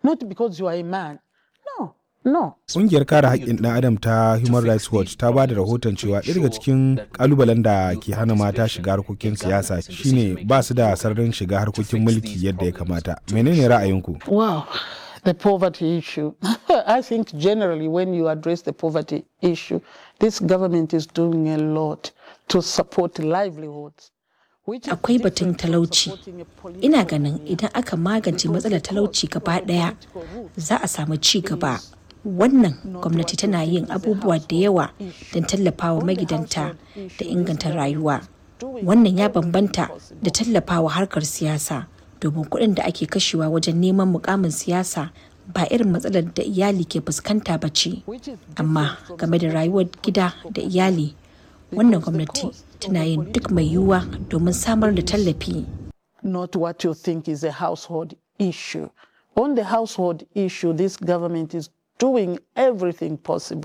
not because you are a man. No, no. Ƙungiyar kare haƙƙin ɗan adam ta Human Rights Watch ta ba da rahoton cewa ɗaya daga cikin ƙalubalen da ke hana mata shiga harkokin siyasa shine ba su da sararin shiga harkokin mulki yadda ya kamata. Menene ra'ayinku? Wow. The poverty issue. I think generally when you address the poverty issue, this government is doing a lot to support livelihoods. Akwai batun talauci. Ina ganin idan aka magance matsalar talauci gaba ɗaya za a samu ci gaba. Wannan gwamnati tana yin abubuwa da yawa don tallafawa magidanta da inganta rayuwa. Wannan ya bambanta da tallafawa harkar siyasa domin kuɗin da ake kashewa wajen neman mukamin siyasa ba irin matsalar da iyali ke fuskanta ba ce. Amma game da rayuwar gida da iyali wannan gwamnati tana yin duk mai yiwuwa domin samar da tallafi. Not what you think is a household issue. On the household issue, this government is doing everything possible.